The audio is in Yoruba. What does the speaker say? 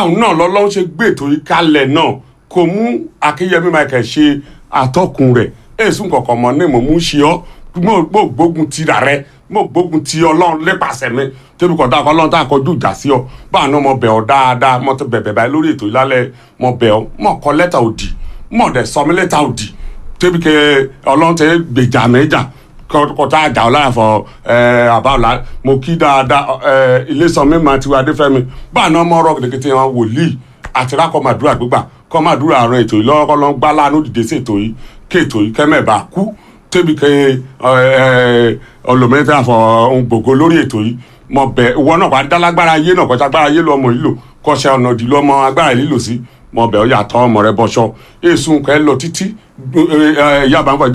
báwọn náà lọ́lọ́run ṣe gbé ètò yìí kalẹ̀ náà kò mú akínyẹmí michael ṣe àtọkùn rẹ̀ èsùn kọ̀ọ̀kan mọ́ ní mò ń ṣe ọ́ mo gbógun ti rà rẹ mo gbógun ti ọlọ́run lépasẹ̀ mi tẹ́bi kọ̀ dáa kọ́ ọlọ́run tá a kọjú ìjà sí ọ báwọn náà mo bẹ̀ ọ́ dáadáa mo ti bẹ̀bẹ̀ báyìí lórí ètò ìlálẹ̀ mo bẹ̀ ọ́ mo kọ lẹ́tà òdì mo dẹ̀ sọ mi lẹ́tà òdì tẹ́bi kẹ ọlọ́run tẹ gbèjà mẹ́jà kọta àjà ọláyà fọ àbáwọlá mo kí dáadáa iléeṣàn mi máa tiwa adéfẹ́mi báwọn náà mọ̀ ọ́rọ́ kìtìkìtì wọn wòlíì àti rákọ́ màdúrà gbígbà kọ́ màdúrà àrùn ètò yìí lọ́wọ́ lọ́n gbá láàánú dìde sí ètò yìí kí ètò yìí kẹ́mẹ̀bà kú tẹ́bi kẹ ọlọ́mẹ́ta fọ ohun gbogbo lórí ètò yìí mo bẹ̀ ìwọ náà wàá dálágbára ayé náà kọjá agbára ayé lọ́mọ yìí lò kọ́ṣẹ́ ọ̀nà òdì lọ́mọ agbára lílò sí mo bẹ̀ ọ́ yàtọ̀ ọmọ rẹ bọ́ṣọ èsùn kẹ́ lọ títí yàbá ń fọ